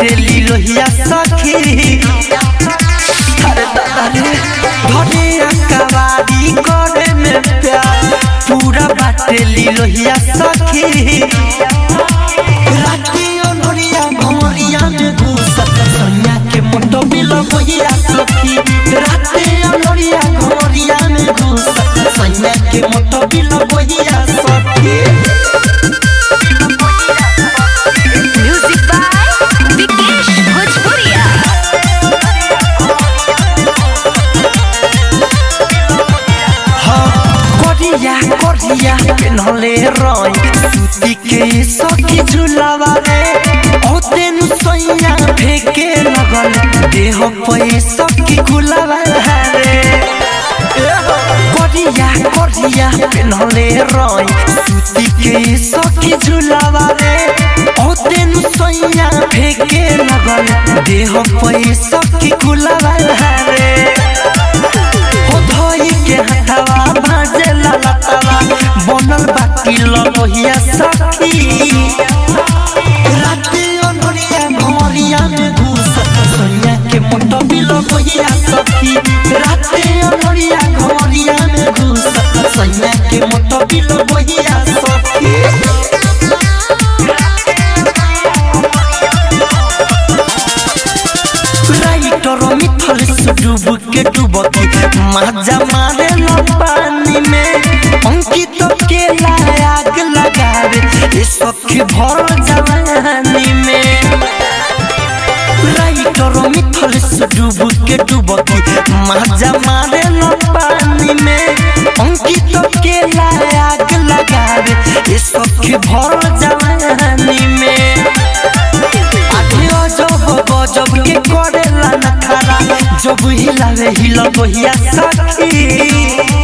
बाटेली लोहिया सखी अरे दादा रे घरे अकवारी करे में प्यार पूरा बाटेली लोहिया सखी राती ओनोरिया भोरिया में घुसत सैया के मुंडो बिलो बोहिया सखी राती ओनोरिया भोरिया में घुसत सैया के मुंडो बिलो बोहिया सखी म्यूजिक बाय विकेश भोजपुरिया करिया करिया पेनहले रही सूती के सखी झुलावा रे ओ तेन सैया फेके लगल देह पे सखी गुलावा रे करिया करिया पेनहले रही सूती के सखी झुलावा रे ओ तेन सैया फेके लगल देह पे सखी गुलावा रे हो धोई के हथवा भाजे ललतवा बनल बाकी लोहिया सखी राती ओनरिया घोरिया में घुस सोनिया के मुंडो बिलो बोहिया सखी राती ओनरिया घोरिया में घुस सोनिया के मुंडो बिलो बोहिया सखी राइटर मिथल से डूब के डूबती मजा मारे लो पानी में अंकित के आग लगावे ये सखी भर जवानी में राइटर मिथल से डूब के डूबती मजा मारे लो पानी में अंकित के आग लगावे ये सखी भर जवानी में आगे अजब गजब के करेला नखारा जब हिलावे हिल बहिया सखी